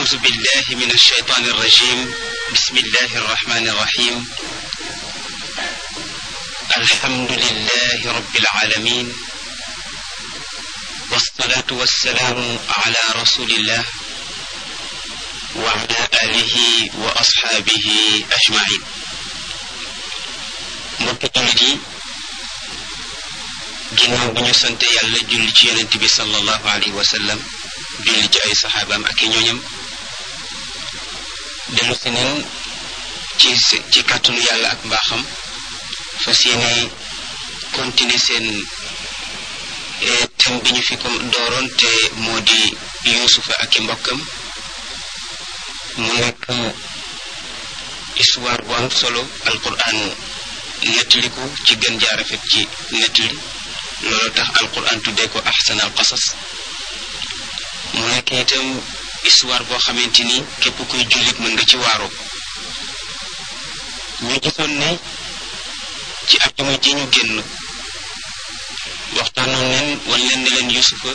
أعوذ بالله من الشيطان الرجيم بسم الله الرحمن الرحيم الحمد لله رب العالمين والصلاة والسلام على رسول الله وعلى آله وأصحابه أجمعين mbokki jullit yi ginnaaw bi ñu sante yàlla julli ci yonent bi sallallahu alayhi wa sallam julli ci ay saxaabaam ak i ñooñam dellu si neen ci ci kàttanu yàlla ak mbaaxam fas yéene continuer seen thème bi ñu fi ko dooroon te moo di yuusufa ak i mbokkam mu nekk histoire bu am solo alquran nettali ko ci gën jaar rafet ci nettali loolu tax alquran tuddee ko ahsan al qasas mu nekk itam histoire boo xamante ni képp kuy jullit mën nga ci waaroo ñu gisoon ne ci àjjuma ji ñu génn waxtaanoon leen wan leen ne leen yusufa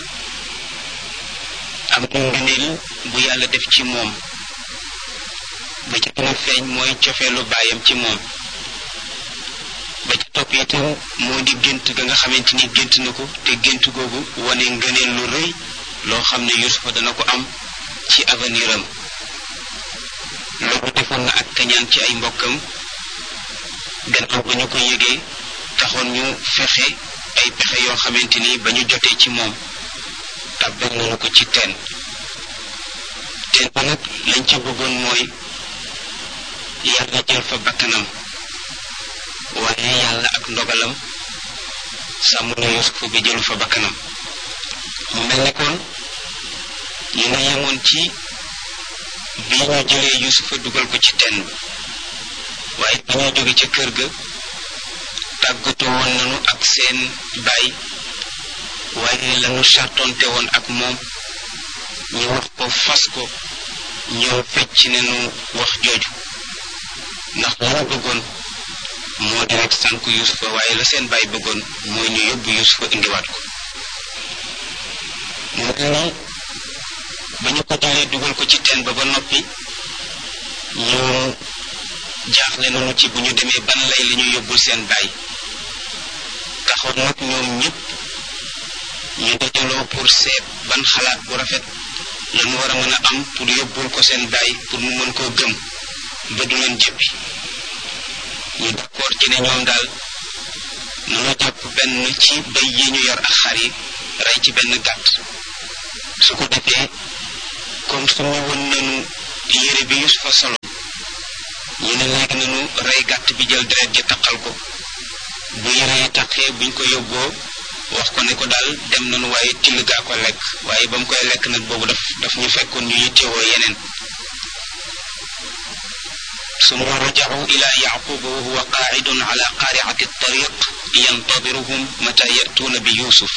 am na ngëneel bu yàlla def ci moom ba ca gën a feeñ mooy cofeelu baayam ci moom ba ca topp itam moo di gént ga nga xamante ni gént na ko te gént googu wane ngëneel lu rëy loo xam ne yusufa dana ko am ci avenir am loolu defoon na ak kañaan ci ay mbokkam gannaaw ba ñu ko yëgee taxoon ñu fexe ay pexe yoo xamante ni ba ñu jotee ci moom tàbbal nañu ko ci teen teen ba nag lañ ca bëggoon mooy yàlla jël fa bakkanam waaye yàlla ak ndogalam sàmm na yusufa bi jëlu fa bakkanam mu mel ne kon ñu nga yemoon ci bi ñu jëlee yusufa dugal ko ci teen bi waaye ba ñuy jóge ca kër ga tàggatoo woon nañu ak seen baay waaye lañu sartonte woon ak moom ñu wax ko fas ko ñëw fecc nañu wax jooju ndax la ñu bëggoon moo di rek sànk yusufa waaye la seen baay bëggoon mooy ñu yóbbu yusufa indiwaat ko mu mel ni ba ñu ko jëlee dugal ko ci teen ba ba noppi ñu jaaxle nañu ci bu ñu demee ban lay li ñu yóbbul seen baay taxoon nag ñoom ñëpp ñu dajaloo pour seet ban xalaat bu rafet lañu war a mën a am pour yóbbul ko seen baay pour mu mën koo gëm ba du leen jëppi ñu d'accord ci ne ñoom daal nanu jàpp benn ci bay yi ñu yor ak xar yi rey ci benn gàtt su ko defee comme suñu woon nañu yére bi Yusufa solo ñu ne léegi nañu rey gàtt bi jël deret ji taqal ko bu yére yi taqee buñ ko yóbboo wax ko ne ko daal dem nañu waaye till gaa ko lekk waaye ba mu koy lekk nag boobu daf daf ñu fekkoon ñu yittewoo yeneen ثم رجعوا إلى يعقوب وهو قاعد على قارعة الطريق ينتظرهم متى يأتون بيوسف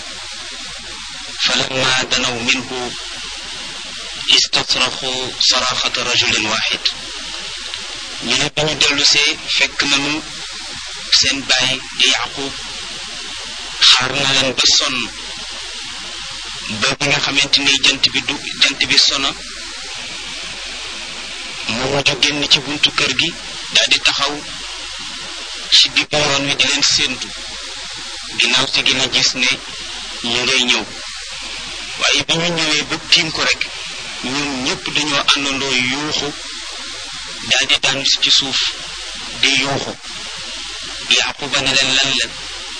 فلما دنوا منه استصرخوا صراخة رجل واحد ñu ne bi ñu dellusee fekk nañu seen baay di yaqub xaar na leen ba sonn ba bi nga xamante ni jant bi du jant bi sono mu mujj génn ci buntu kër gi daal di taxaw ci diggu yoon wi di leen séentu ginnaaw si gën a gis ne ñu ngay ñëw waaye bi ñu ñëwee ba tiim ko rek ñoom ñëpp dañoo àndandoo yuuxu daal di daanu ci suuf di yuuxu yaquba ne leen lan leen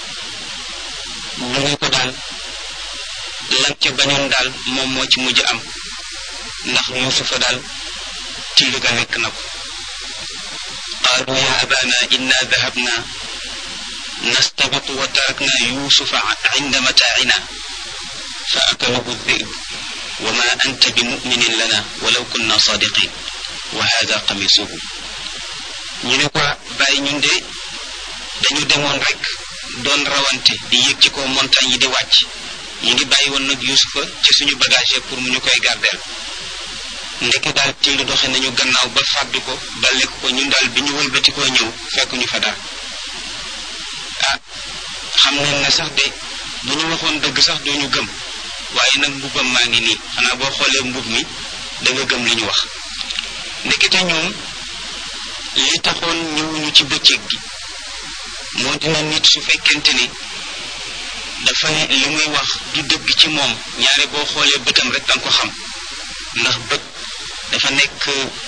ñu ne ko daal lan ca bañoon daal moom moo ci mujj am ndax yuusufa daal till ga lekk na ko qaalu ya abana inna dahabna nastabiqu wa tarakna yusufa inda mataacina fa akalahu dhib wa ma anta bimuminin lana walaw kunna sadiqin wa hada qamisuhu ñu ne ko bàyyi ñun de dañu demoon rek doon rawante di yéeg ci kaw montagne yi di wàcc ñu ngi bàyyi woon nag yusufa ci suñu bagage pour mu ñu koy gardeel ndeke daal till doxe nañu gannaaw ba fàddu ko ba lekk ko ñun daal bi ñu wëlbati koo ñëw fekk ñu fa dara ah xam nañ ne sax de bu ñu waxoon dëgg sax dooñu gëm waaye nag mbubbam maa ngi nii xanaa boo xoolee mbub mi da nga gëm li ñu wax ndekete ñoom li taxoon ñëwuñu ci bëccëg gi moo dina nit su fekkente ni dafa li muy wax du dëgg ci moom ñaare boo xoolee bëtam rek danga ko xam ndax bët dafa nekk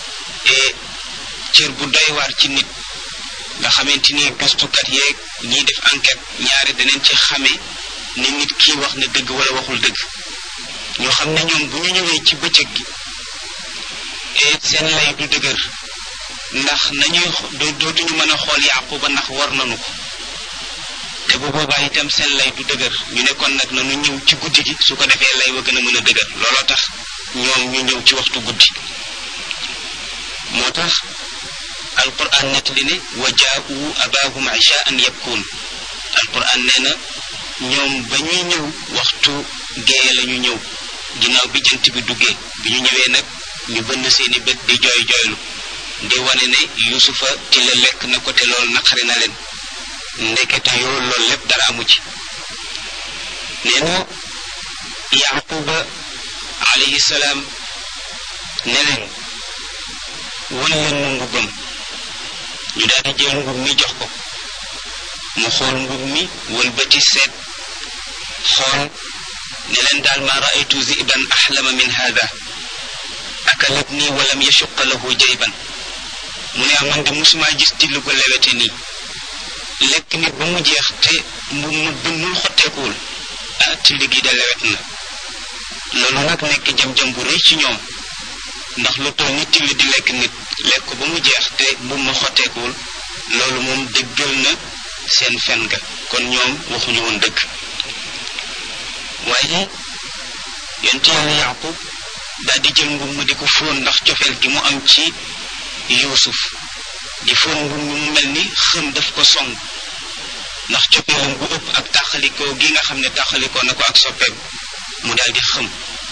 cër bu doy waar ci nit nga xamante ni gëstukat yeeg ñiy def enquête ñaare daneen ci xamee ni nit kii wax na dëgg wala waxul dëgg ñoo xam ne ñoom bu ñu ñëwee ci bëccëg gi seen lay du dëgër ndax nañuy dootuñu mën a xool Yaquba ndax war nañu ko te bu boobaa itam seen lay du dëgër ñu ne kon nag nanu ñëw ci guddi gi su ko defee lay wa gën a mën a dëgër looloo tax ñoom ñu ñëw ci waxtu guddi moo tax alquran nettali ne wa jaa'u abaahum ishaan yabkuun alquran nee na ñoom ba ñuy ñëw waxtu géeye la ñu ñëw ginnaaw bi jant bi duggee bi ñu ñëwee nag ñu bënn seeni bët di jooy jooylu di wane ne yusufa ci la lekk na ko te loolu naqari na leen ndekete yoo loolu lépp dara amu ci nee na yaquba alayhi salaam ne leen wan leen ma mbubbam ñu daal di jël mbub mi jox ko mu xool mbub mi wëlbati seet xool ne leen daal ma raaytu ziban axlama min hada akalat nii walam yashuqa lahu jayban mu ne aman de musuma gis till ko lewete nii lekk nit ba mu jeex te mbub mu bënnul xotteekuwul ah till gi de lewet na loolu nag nekk jam-jam bu rëy ci ñoom ndax lu toll ni till di lekk nit lekk ko ba mu jeex te mbub ma xotteekuwul loolu moom dëggal na seen fen ga kon ñoom waxuñu woon dëgg waaye yonent yàlla yaqub daal di jël mbub ma di ko fóon ndax cofeel gi mu am ci yuusuf di fóon mbub mi mu mel ni xëm daf ko song ndax cofeelam bu ëpp ak tàqalikoo gi nga xam ne tàqalikoo na ko ak soppeem mu daal di xëm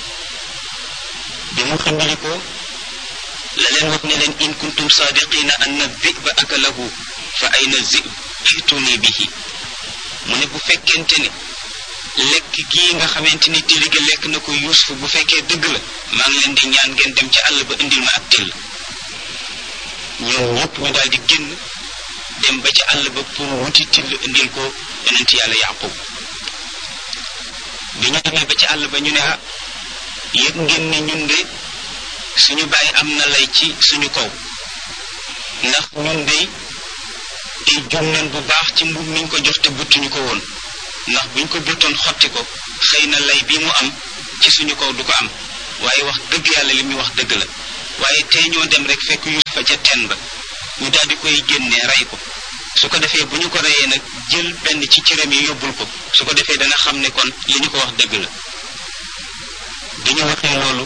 bi mu xëmbalikoo la leen wax ne leen in kuntum saadiqina anna dhiba akalahu fa ayna zib ituni bihi mu ne bu fekkente ne lekk gii nga xamante ni till gi lekk na ko yuusuf bu fekkee dëgg la maa ngi leen di ñaan ngeen dem ci àll ba indil ma ak till ñoom ñëpp ñu daal di génn dem ba ci àll ba pour wuti till indil ko yonent yàlla yaqub bi ñu demee ba ci àll ba ñu ne ah yëg ngeen ne ñun de suñu bàyyi am na lay ci suñu kaw ndax ñun de di jum nañ bu baax ci mbub miñ ko jox te buttuñu ko woon ndax buñ ko buttoon xotti ko xëy na lay bi mu am ci suñu kaw du ko am waaye wax dëgg yàlla li muy wax dëgg la waaye tey ñoo dem rek fekk yusufa ca teen ba ñu daal di koy génnee rey ko su ko defee bu ñu ko reyee nag jël benn ci cëram yi yóbbul ko su ko defee dana xam ne kon li ñu ko wax dëgg la bi ñu waxee loolu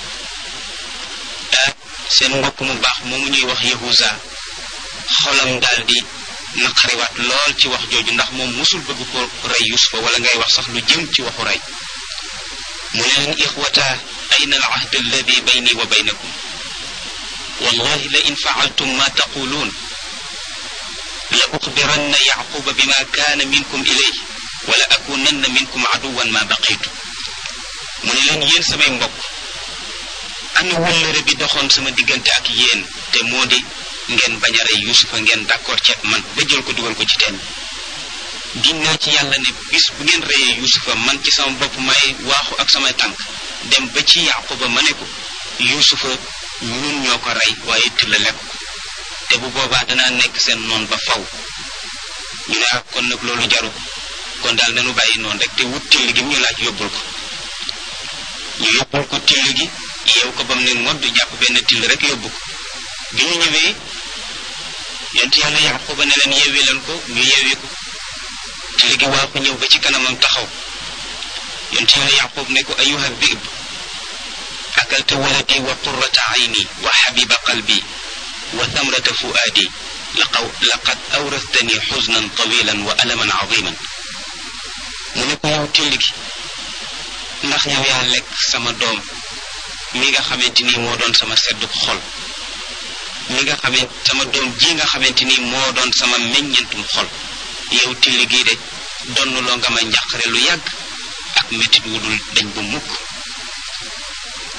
ah seen mbokk mu baax moomu ñuy wax yahuza xolam daal di naqariwaat lool ci wax jooju ndax moom musul bëgg ko rey yusufa wala ngay wax sax lu jëm ci waxu rey mu ne leen ixwata ayna al ahd alladi bayni wa baynakum wallahi la in faaltum ma taquluun la uxbiranna yaquba bima kaana minkum ilayh wala akunanna minkum aduwan ma baqitu mu ne leen yéen samay mbokk ana wëllëre bi doxoon sama diggante ak yéen te moo di ngeen bañ a rey yusufa ngeen d'accord ceeb man ba jël ko dugal ko ci teen ginnaa ci yàlla ne bis bu ngeen reyee yusufa man ci sama bopp may waaxu ak samay tànk dem ba ci yaquba ma ne ko yusufa ñun ñoo ko rey waaye tilla lekk ko te bu boobaa danaa nekk seen noon ba faw ñu ne ak kon nag loolu jaru kon daal nanu bàyyi noonu rek te wut till gi mu ñu laaj yóbbul ko ñu yóbbul ko till gi yeew ko ba mu ne ngodd jàpp benn till rek yóbbu ko bi ñu ñëwee yonent yàlla yaquba ne leen yeewi leen ko ñu yeewi ko till gi waa ko ñëw ba ci kanamam taxaw yonent yàlla yaqub ne ko ayuha dhib akalta waladi wa qurrata ayni wa habiba qalbi wa thamrata fuadi laqaw laqad awrastani xusnan tawilan wa alaman aziman mu ne ko yow till gi ndax yow yaa lekk sama doom mi nga xamante ni moo doon sama seddu xol mi nga xamante sama doom ji nga xamante ni moo doon sama meññentum xol yow till gii de donn loo nga ma njàqare lu yàgg ak métit wu dul dañ bu mukk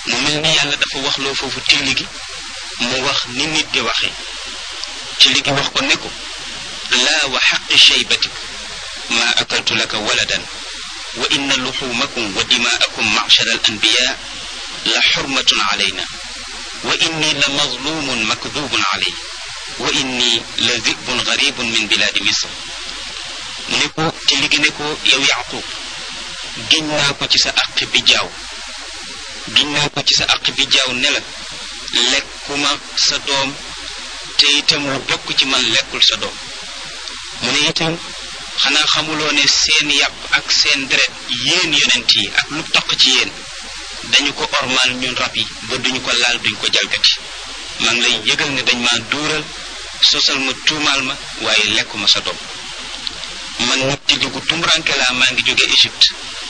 mu mel ni yàlla dafa waxloo foofu tilli gi mu wax ni nit di waxee tilli gi wax ko ne ko laa wa xaqi shaybatik ma akaltu laka waladan wa inna luxumakum wa dimaakum macshara al anbiya la xurmatun alayna wa inni la mazlumun makdubun alay wa inni la zibun garibun min bilaadi misr mu ne ko tilli gi ne ko yow yaqub giñ naa ko ci sa aq bi jaaw giñ naa ko ci sa aq bi jaaw ne la lekkuma sa doom te itam lu bokk ci man lekkul sa doom mu ne itam xanaa xamuloo ne seen yàpp ak seen deret yéen yonent yi ak lu toq ci yéen dañu ko ormaal ñun rab yi ba duñu ko laal duñ ko jalgati maa ngi lay yëgal ne dañ maa duural sosal ma tuumaal ma waaye lekkuma sa doom man nag ci jógu tumuranke laa maa ngi jóge Égypte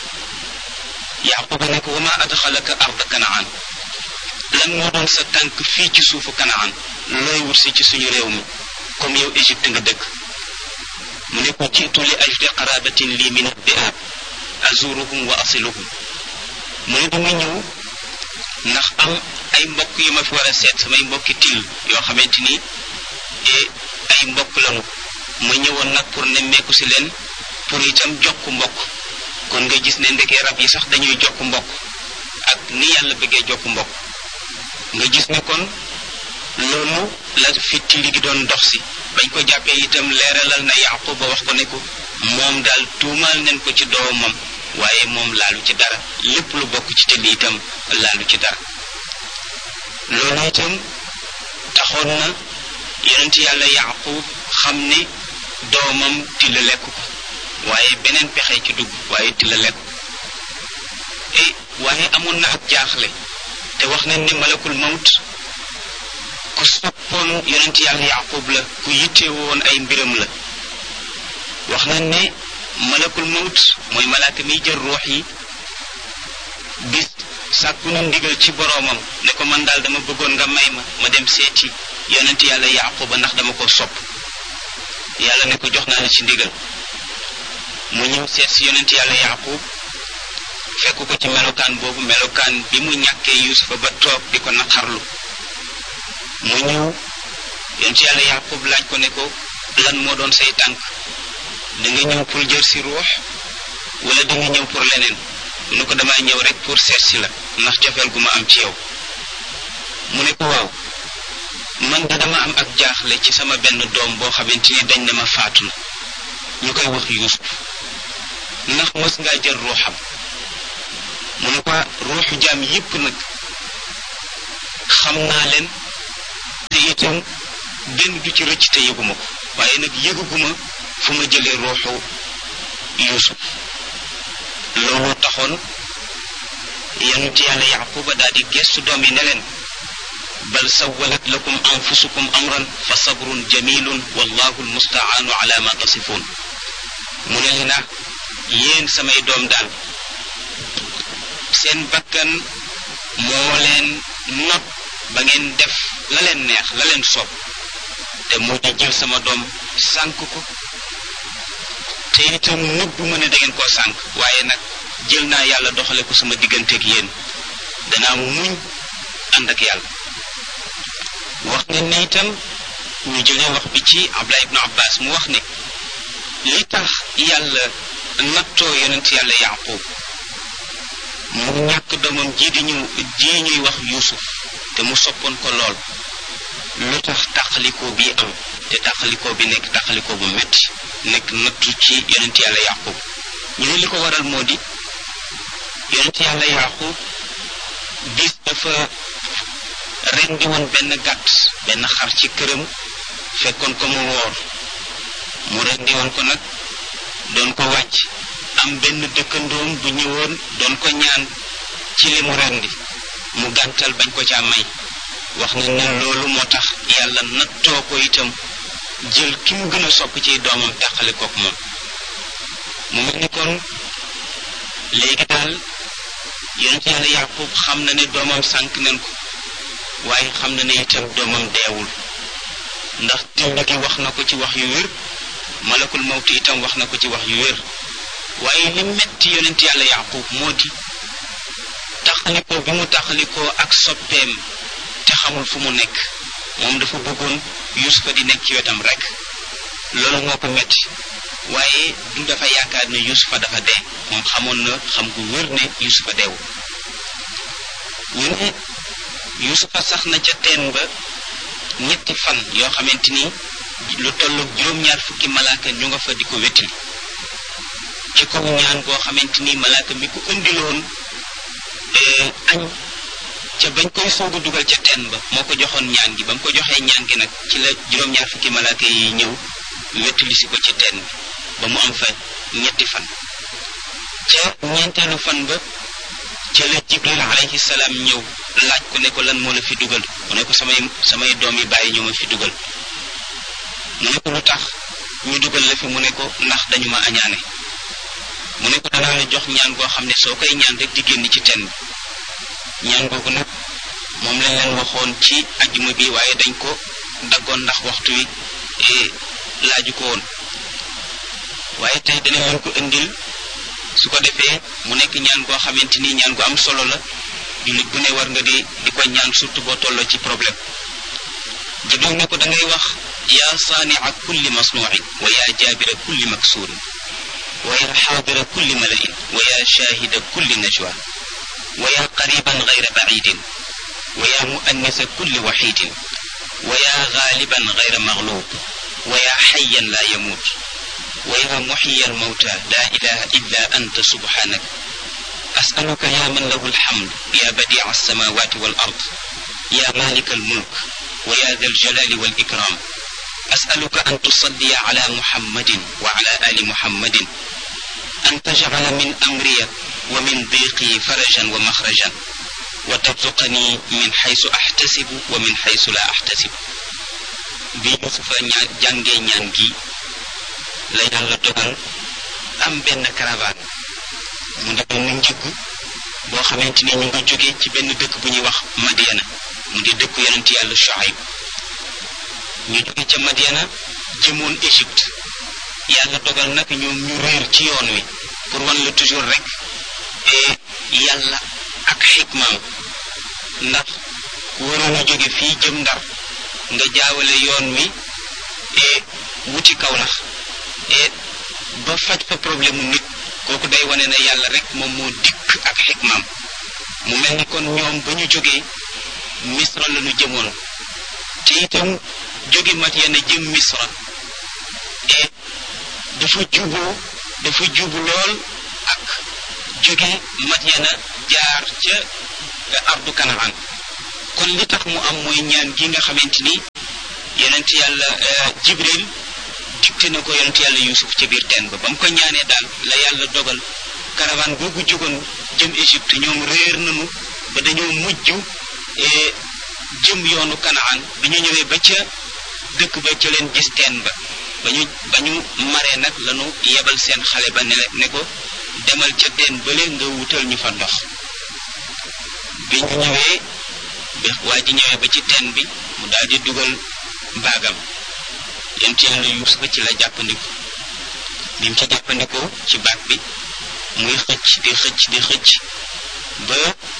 yaquba ne ko wa ma adxalaka arda kanaan lan moo doon sa tànk fii ci suufu kanaan looy wut si ci suñu réew mi comme yow Égypte nga dëkk mu ne ko jiitu li ajli qarabatin lii min addiab azuruhum wa asiluhum mu ne dama ñëw ndax am ay mbokk yu ma fi war a seet samay mbokki til yoo xamante ni ay mbokk lanu ma ñëwoon nag pour nemmeeku si leen pour itam jokk mbokk kon nga gis ne ndekee rab yi sax dañuy jokk mbokk ak ni yàlla bëggee jokk mbokk nga gis ne kon loolu la fi tilli gi doon dox si bañ ko jàppee itam leeralal na yaqub ba wax ko ne ko moom daal tuumaal nañ ko ci doomam waaye moom laalu ci dara lépp lu bokk ci tilli itam laalu ci dara loolu itam taxoon na yonent yàlla yaqub xam ne doomam tilla lekk ko waaye beneen pexe ci dugg waaye tilla lekk e waaye amoon na ak jaaxle te wax nañ ne malakul mawt ku soppoon yonent yàlla yaqub la ku yittewoo woon ay mbiram la wax nañ ne malakul mawt mooy malaaka miy jël ruux yi bis sàkku na ndigal ci boroomam ne ko man daal dama bëggoon nga may ma ma dem seeti yonent yàlla yaquba ndax dama ko sopp yàlla ne ko jox naa la ci ndigal mu ñëw seet si yonent yàlla yaqub fekk ko ci melokaan boobu melokaan bi mu ñàkkee yusufa ba toog di ko naqarlu mu ñëw yonent yàlla yaqub laaj ko ne ko lan moo doon say tànk da nga ñëw pour jël si ruux wala da nga ñëw pour leneen mu ne ko damay ñëw rek pour seet si la ndax cofeel gu ma am ci yow mu ne ko waaw man da dama am ak jaaxle ci sama benn doom boo xamante ni dañ ne ma faatu na ñu koy wax yuusuf ndax mës ngaa jël ruuxam mu ne ko ruuxu jaam yépp nag xam naa leen te itam benn du ci rëcc te yëguma ko waaye nag yëguguma fu ma jëlee ruuxu yuusuf looloo taxoon yonent yàlla yaquba daal di gestu doom yi ne leen bal sawalat lakum anfusukum amran fa sabrun jamilun wallahu almustaanu ala ma tasifun mu ne leen ah yéen samay doom daal seen bakkan moo leen not ba ngeen def la leen neex la leen soob te moo di jël sama doom sànk ko te itam nëbbu ma ne da ngeen koo sànk waaye nag jël naa yàlla doxale ko sama digganteeg yéen danaa muñ ànd ak yàlla wax ne ne itam ñu jëlee wax bi ci Abdullah ibnu Abbas mu wax ne li tax yàlla nattoo yonent yàlla yaqub mu ñàkk doomam ji di ñu ji ñuy wax yuusuf te mu soppoon ko lool lu tax tàqalikoo bi am te tàqalikoo bi nekk tàqalikoo bu metti nekk nattu ci yonent yàlla yaqub ñu ne li ko waral moo di yonent yàlla yaqub bis dafa rendi woon benn gàtt benn xar ci këram fekkoon ko mu woor mu rendi woon ko nag doon ko wàcc am benn dëkkandoom bu ñëwoon doon ko ñaan ci li mu rendi mu gàntal bañ ko caa may wax na ne loolu moo tax yàlla nattoo ko itam jël ki mu gën a sopp ci doomam tàqale kook moom mu mel ni kon léegi daal yonent yàlla yaqub xam na ne doomam sànk nañ ko waaye xam na ne itam doomam deewul ndax tind gi wax na ko ci wax yu wér malakul mawti itam wax na ko ci wax yu wér waaye li metti yonent yàlla yaqub moo di tax taxalikoo bi mu taxalikoo ak soppeem te xamul fu mu nekk moom dafa bëggoon yusufa di nekk ci wetam rek loolu moo ko metti waaye du dafa yaakaar ne yusufa dafa dee moom xamoon na xam gu wér ne yusufa deewu ñu ne yusufa sax na ca teen ba ñetti fan yoo xamante ni lu tollu juróom-ñaar fukki malaaka ñu nga fa di ko wettali ci kaw ñaan goo xamante ni malaaka mi ko indiloon añ ca bañ koy soog a dugal ca teen ba moo ko joxoon ñaan gi ba mu ko joxee ñaan gi nag ci la juróom-ñaar fukki malaaka yi ñëw wettali si ko ci teen bi ba mu am fa ñetti fan ca ñeenteelu fan ba ca la jibril alayhi salaam ñëw laaj ko ne ko lan moo la fi dugal mu ne ko samay samay doom yi bàyyi ñu ma fi dugal mu ne ko lu tax ñu dugal la fi mu ne ko ndax dañu ma añaane mu ne ko danaa la jox ñaan goo xam ne soo koy ñaan rek di génn ci teen bi ñaan googu nag moom lañ leen waxoon ci ajjuma bi waaye dañ ko daggoon ndax waxtu wi laaju ko woon waaye tey danañ leen ko indil su ko defee mu nekk ñaan goo xamante ni ñaan gu am solo la jullit bu ne war nga di di ko ñaan surtout boo tolloo ci problème jibril ne ko da ngay wax yaa saanica kulli masnuucin wa yaa jaabira kulli maksuurin wa yaa xaadira kulli malain wa yaa shaahida kulli najwa wa yaa qariban gayra bacidin wa yaa muannisa kulli waxidin wa yaa gaaliban gayra maglub wa yaa xayan laa yamuut wa yaa muxyiya almawta laa ilaha illa anta subhanak أسألك يا من له الحمد يا بديع السماوات والأرض يا مالك الملك ويا ذا الجلال والإكرام أسألك أن تصلي على محمد وعلى آل محمد أن تجعل من أمري ومن ضيقي فرجا ومخرجا وترزقني من حيث أحتسب ومن حيث لا أحتسب bi Yusufa ñaa jàngee ñaan gi la yàlla dogal am benn caravane mu di benn njëgg boo xamante ni ñu nga jóge ci benn dëkk bu ñuy wax Madiana mu di dëkk yonent yàlla Shuaib ñu jóge ca Madiana jëmoon Égypte yàlla dogal nag ñoom ñu réer ci yoon wi pour wan la toujours rek yàlla ak xikmaam ndax ku waroon a jóge fii jëm ndar nga jaawale yoon wi wuti Kawlax ba faj fa problème mu nit kooku day wane ne yàlla rek moom moo dikk ak xikmaam mu mel ni kon ñoom ba ñu jógee misra la ñu jëmoon te itam jóge Madyana jëm misra et dafa juboo dafa jubu lool ak jóge Madyana jaar ca ardu Kanaan kon li tax mu am mooy ñaan gi nga xamante ni yonent yàlla Jibril dikte na ko yonent yàlla Yuusuf ca biir teen ba ba mu ko ñaanee daal la yàlla dogal caravane googu jógoon jëm Égypte ñoom réer nañu ba dañoo mujj jëm yoonu Kanaan bi ñu ñëwee ba ca dëkk ba ca leen gis teen ba ba ñu ba ñu maree nag lañu yebal seen xale ba ne ne ko demal ca teen bële nga wutal ñu fa ndox bi ñu ñëwee bi waa ji ñëwee ba ci teen bi mu daal di dugal baagam yonent yàlla Yuusufa ci la jàppandiku bi mu ci jàppandikoo ci baag bi muy xëcc di xëcc di xëcc ba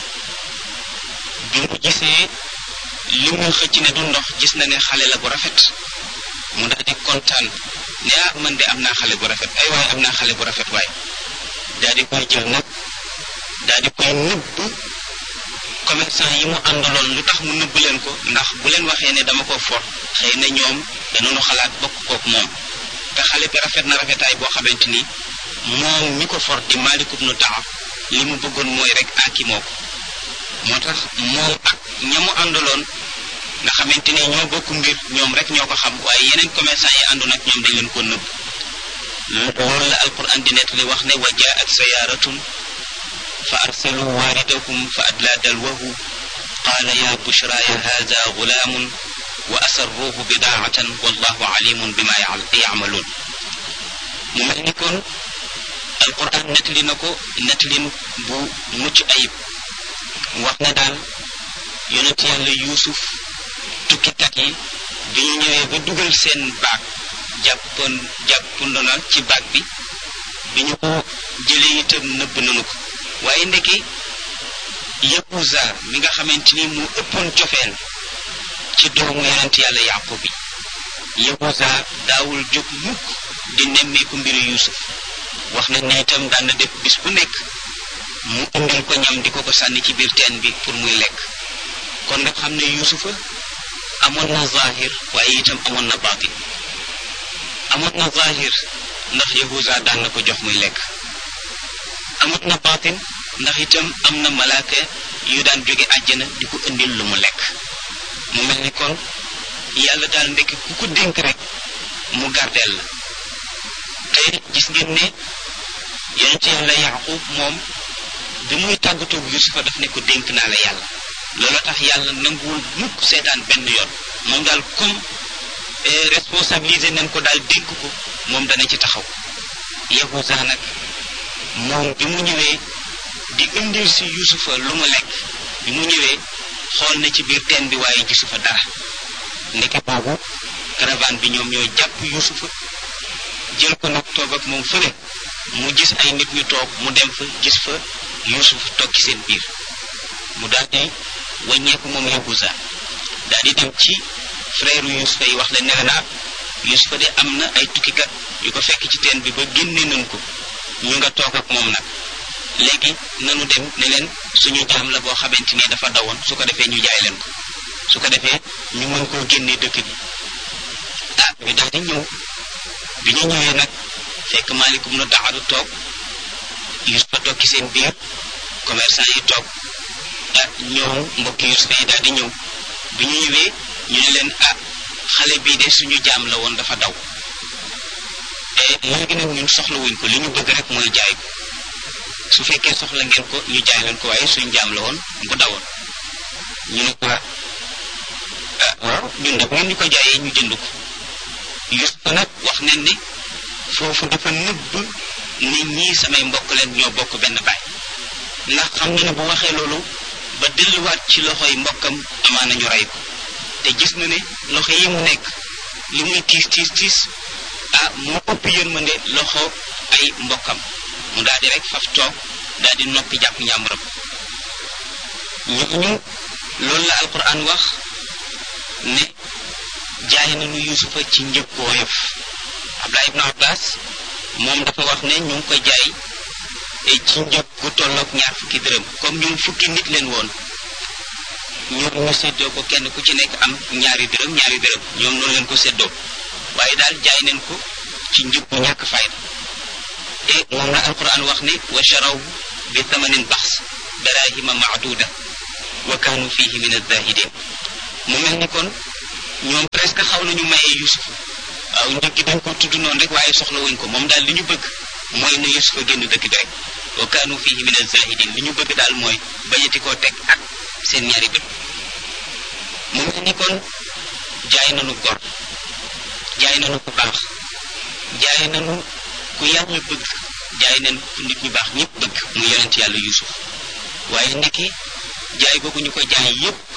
bi mu gisee li muy xëcc ne du ndox gis na ne xale la bu rafet mu daal di kontaan ne ah man de am naa xale bu rafet ay waaye am naa xale bu rafet waaye daal di koy jël nag daal di koy nëbb commerçant yi mu àndaloon lu tax mu nëbb leen ko ndax bu leen waxee ne dama ko for xëy na ñoom danañu xalaat bokk kook moom te xale bi rafet na rafetaay boo xamante ni moom mi ko for di Maalik ibnu Taab li mu bëggoon mooy rek aki moo ko moo tax moom ak ña mu àndaloon nga xamante ni ñoo bokk mbir ñoom rek ñoo ko xam waaye yeneen commerçant yi àndoon ak ñoom dañ leen ko nëbb loolu la alquran di nettali wax ne wa jaat sayaaratun fa arsalu waaridahum fa adla dalwahu qaala ya bushraaya hada gulaamun wa asarruuhu bidaacatan wallahu alimun bima yacmaluun mu mel ni kon alquran nettali na ko nettalin bu mucc ayib wax na daal yonent yàlla yuusuf tukkikat yi bi ñu ñëwee ba dugal seen baag jàppoon jàppandona ci baag bi bi ñu ko jëlee itam nëbb nanu ko waaye ndeke yahuza mi nga xamante ni mu ëppoon cofeel ci doomu yonent yàlla yaqub bi yahuza daawul jóg mukk di nemmeeku mbiru yusuf wax na ne itam daan na def bis bu nekk mu indil ko ñam di ko ko sànni ci biir teen bi pour muy lekk kon nga xam ne yusufa amoon na zahir waaye itam amoon na baatin amoon na zahir ndax yahuza daan na ko jox muy lekk amoon na baatin ndax itam am na malaaka yu daan jóge àjjana di ko indil lu mu lekk mu mel ni kon yàlla daal ndekk ku ko dénk rek mu gardeel la te gis ngeen ne yonent yàlla yaqub moom bi muy tàggatoog yusufa daf ne ko dénk naa la yàlla loolu tax yàlla nanguwul mukk seetaan benn yoon moom daal comme responsabilisé nañ ko daal dénk ko moom dana ci taxaw yahuza nag moom bi mu ñëwee di indil si yusufa lu mu lekk bi mu ñëwee xool na ci biir teen bi waaye gisu fa dara ndeke boobu caravane bi ñoom ñoo jàpp yusufa jël ko nag toog ak moom fële mu gis ay nit ñu toog mu dem fa gis fa yusuf toog ci seen biir mu daal di wàññeeku moom yahuza daal di dem ci frère yusufa yi wax leen ne naa yusufa de am na ay tukkikat yu ko fekk ci teen bi ba génne nañ ko ñu nga toog ak moom nag léegi nanu dem ne leen suñu jaam la boo xamante ni dafa dawoon su ko defee ñu jaay leen ko su ko defee ñu mën koo génnee dëkk bi ah ñu daal di ñëw bi ñu ñëwee nag fekk maalikum na daxadu toog yusufa toog ci seen biir commerçant yi toog ah ñoom mbokki yusufa yi daal di ñëw bi ñu ñëwee ñu ne leen ah xale bii de suñu jaam la woon dafa daw te léegi nag ñun soxla wuñ ko li ñu bëgg rek mooy jaay ko su fekkee soxla ngeen ko ñu jaay leen ko waaye suñu jaam la woon bu dawoon ñu ne ko ah waaw ñun nag ngeen ñu ko jaayee ñu jënd ko Yusufa nag wax nañ ne foofu dafa nëbb nit ñi samay mbokk leen ñoo bokk benn baay ndax xam na ne bu waxee loolu ba delluwaat ci loxoy mbokkam amaana ñu rey ko te gis na ne loxo yi mu nekk li muy tiis tiis tiis ah moo ëpp yërmande loxo ay mbokkam mu daal di rek faf toog daal di noppi jàpp njàmburam ñooñu loolu la alquran wax ne jaay nañu yusufa ci njëg bu woyof abdullah ibnu abbas moom dafa wax ne ñu ngi ko jaay ci njëg gu tolloog ñaar fukki dërëm comme ñun fukki nit leen woon ñoom ñu séddoo ko kenn ku ci nekk am ñaari dërëm ñaari dërëm ñoom noonu leen ko séddoo waaye daal jaay nañ ko ci njëg bu ñàkk fayda te moom la alquran wax ne wa charaw bi thamanin baxs darahima maaduda wa kaanu fihi min azahidin mu mel ni kon ñoom presque xaw nañu mayee yusuf waaw njëg gi dañ ko tudd noonu rek waaye soxla wuñ ko moom daal li ñu bëgg mooy ne yusuf a génn dëkk bi rek wa kaanu fihi min azahidin li ñu bëgg daal mooy bañati koo teg ak seen ñaari bët mu mel ni kon jaay nañu gor jaay nañu ku baax jaay nañu ku yàlla bëgg jaay nañu ku nit ñu baax ñëpp bëgg mu yonent yàlla yusuf waaye ndekki jaay googu ñu ko jaay yépp